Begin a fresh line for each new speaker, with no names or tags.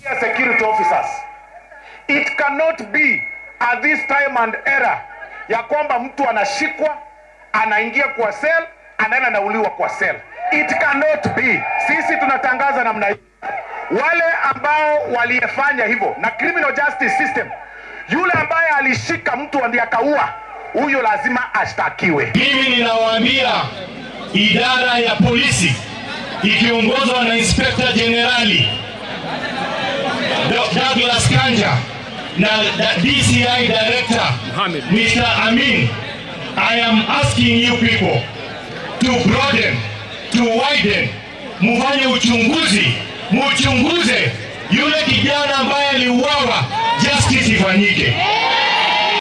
security officers. It cannot be at this time and era ya kwamba mtu anashikwa anaingia kwa cell anaenda anauliwa kwa cell. It cannot be. Sisi tunatangaza namna hii, wale ambao waliyefanya hivyo na criminal justice system, yule ambaye alishika mtu ndiye akaua, huyo lazima ashtakiwe.
Mimi ninawaambia idara ya polisi ikiongozwa na Inspector Generali Douglas Kanja na DCI Director Mr. Amin, I am asking you people to broaden, to widen, mufanye uchunguzi, muchunguze yule kijana ambaye aliuawa, justice ifanyike.